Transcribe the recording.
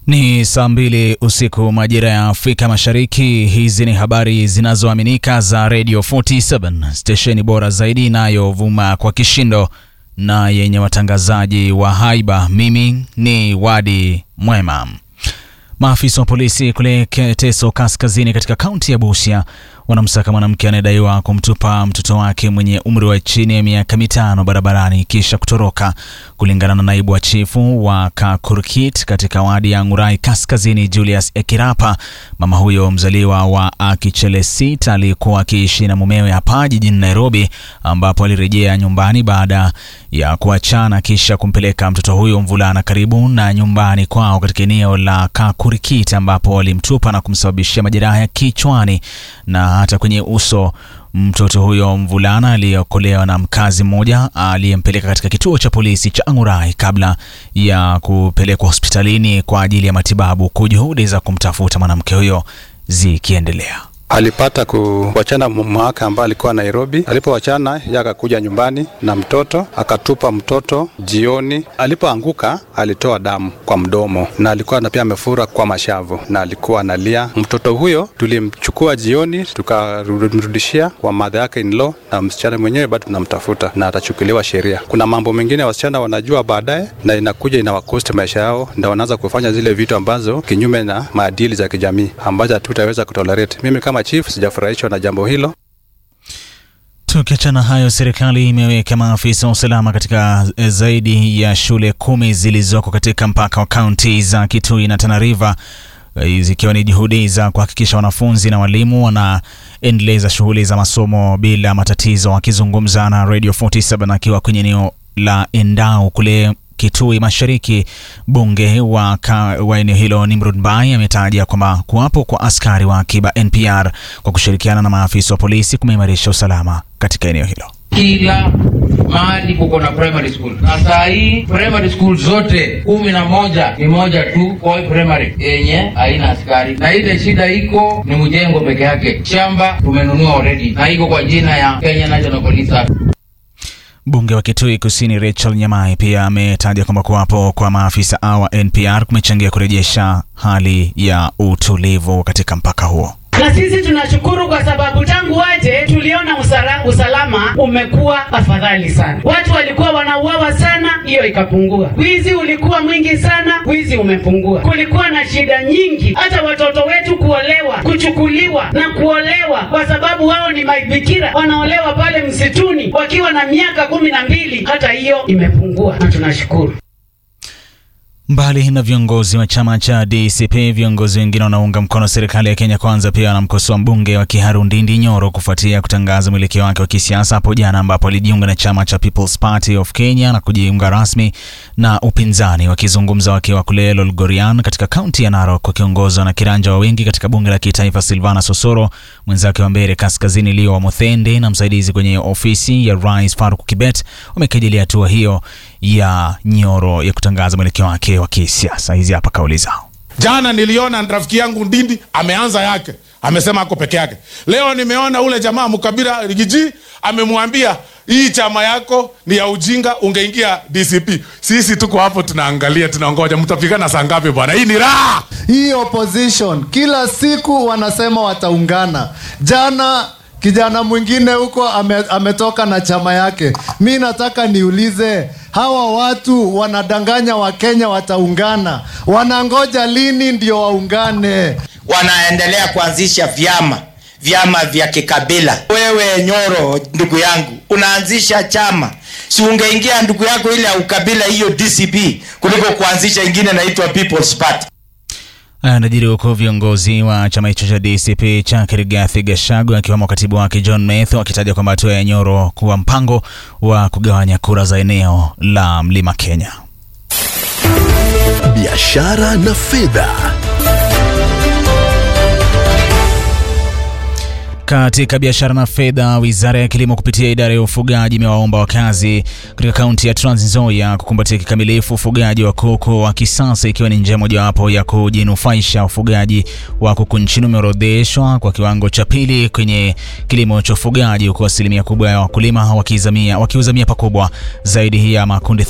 Ni saa mbili usiku majira ya Afrika Mashariki. Hizi ni habari zinazoaminika za Radio 47 stesheni bora zaidi inayovuma kwa kishindo na yenye watangazaji wa haiba. Mimi ni Wadi Mwema. Maafisa wa polisi kule Teso Kaskazini katika kaunti ya Busia wanamsaka mwanamke anayedaiwa kumtupa mtoto wake mwenye umri wa chini ya miaka mitano barabarani kisha kutoroka. Kulingana na naibu wa chifu wa Kakurkit katika wadi ya Ngurai Kaskazini, Julius Ekirapa, mama huyo mzaliwa wa Akichelesit alikuwa akiishi na mumewe hapa jijini Nairobi, ambapo alirejea nyumbani baada ya kuachana kisha kumpeleka mtoto huyo mvulana karibu na nyumbani kwao katika eneo la Kakurkit, ambapo walimtupa na kumsababishia majeraha ya kichwani na hata kwenye uso. Mtoto huyo mvulana aliyeokolewa na mkazi mmoja aliyempeleka katika kituo cha polisi cha Angurai kabla ya kupelekwa hospitalini kwa ajili ya matibabu, huku juhudi za kumtafuta mwanamke huyo zikiendelea. Alipata kuwachana mwaka ambaye alikuwa Nairobi. Alipowachana yeye akakuja nyumbani na mtoto, akatupa mtoto jioni. Alipoanguka alitoa damu kwa mdomo na alikuwa na pia amefura kwa mashavu na alikuwa analia. Mtoto huyo tulimchukua jioni, tukamrudishia kwa madha yake in law, na msichana mwenyewe bado tunamtafuta na atachukuliwa sheria. Kuna mambo mengine wasichana wanajua baadaye na inakuja inawakosti maisha yao, na wanaanza kufanya zile vitu ambazo kinyume na maadili za kijamii ambazo hatutaweza kutolerate. Mimi kama chief sijafurahishwa na jambo hilo. Tukiachana hayo, serikali imeweka maafisa wa usalama katika zaidi ya shule kumi zilizoko katika mpaka wa kaunti za Kitui na Tana River zikiwa ni juhudi za kuhakikisha wanafunzi na walimu wanaendeleza shughuli za masomo bila matatizo. Akizungumza na Radio 47 akiwa kwenye eneo la Endau kule Kitui Mashariki, bunge wa, wa eneo hilo Nimrod Mbai ametaja kwamba kuwapo kwa askari wa akiba NPR kwa kushirikiana na maafisa wa polisi kumeimarisha usalama katika eneo hilo. Kila mahali kuko na primary school, na saa hii primary school zote kumi na moja ni moja tu Koi primary yenye haina askari, na ile shida iko ni mjengo peke yake. Shamba tumenunua already na iko kwa jina ya Kenya National Police. Mbunge wa Kitui Kusini Rachel Nyamai pia ametaja kwamba kuwapo kwa maafisa wa NPR kumechangia kurejesha hali ya utulivu katika mpaka huo. Na sisi tunashukuru kwa sababu tangu waje tuliona usala, usalama umekuwa afadhali sana. Watu walikuwa wanauawa sana, hiyo ikapungua. Wizi ulikuwa mwingi sana, wizi umepungua. Kulikuwa na shida nyingi, hata watoto wetu kuolewa, kuchukuliwa na kuolewa, kwa sababu wao ni mabikira, wanaolewa pale msituni wakiwa na miaka kumi na mbili. Hata hiyo imepungua na tunashukuru. Mbali na viongozi wa chama cha DCP, viongozi wengine wanaunga mkono serikali ya Kenya Kwanza pia wanamkosoa mbunge wa Kiharu Ndindi Nyoro kufuatia kutangaza mwelekeo wake wa kisiasa hapo jana, ambapo alijiunga na chama cha People's Party of Kenya na kujiunga rasmi na upinzani. Wakizungumza wakiwa kule Lolgorian katika kaunti ya Narok, wakiongozwa na kiranja wa wengi katika bunge la kitaifa Silvana Sosoro, mwenzake wa Mbeere Kaskazini Leo wa Muthende na msaidizi kwenye ofisi ya Rais Faruk Kibet wamekadilia hatua hiyo ya Nyoro ya kutangaza mwelekeo wake wa kisiasa. Hizi hapa kauli zao. Jana niliona rafiki yangu Ndindi ameanza yake, amesema ako peke yake. Leo nimeona ule jamaa Mukabira Rigiji amemwambia hii chama yako ni ya ujinga, ungeingia DCP. Sisi tuko hapo tunaangalia, tunaongoja mtapigana saa ngapi bwana? Hii ni raha. Hii opposition kila siku wanasema wataungana. Jana kijana mwingine huko ame, ametoka na chama yake. Mi nataka niulize hawa watu wanadanganya Wakenya wataungana, wanangoja lini ndio waungane? Wanaendelea kuanzisha vyama vyama vya kikabila. Wewe Nyoro, ndugu yangu, unaanzisha chama, si ungeingia ndugu yako ile ya ukabila hiyo DCP kuliko kuanzisha ingine naitwa People's Party. Anajiri huku viongozi wa chama hicho cha DCP cha Rigathi Gachagua akiwemo katibu wake John Methu akitaja kwamba hatua ya Nyoro kuwa mpango wa kugawanya kura za eneo la Mlima Kenya. Biashara na fedha. Katika biashara na fedha, wizara ya kilimo kupitia idara ya ufugaji imewaomba wakazi katika kaunti ya Trans Nzoia kukumbatia kikamilifu ufugaji wa kuku wa kisasa, ikiwa ni njia mojawapo ya kujinufaisha. Ufugaji wa kuku nchini umeorodheshwa kwa kiwango cha pili kwenye kilimo cha ufugaji, huku asilimia kubwa ya wakulima wakiuzamia pakubwa zaidi ya makundi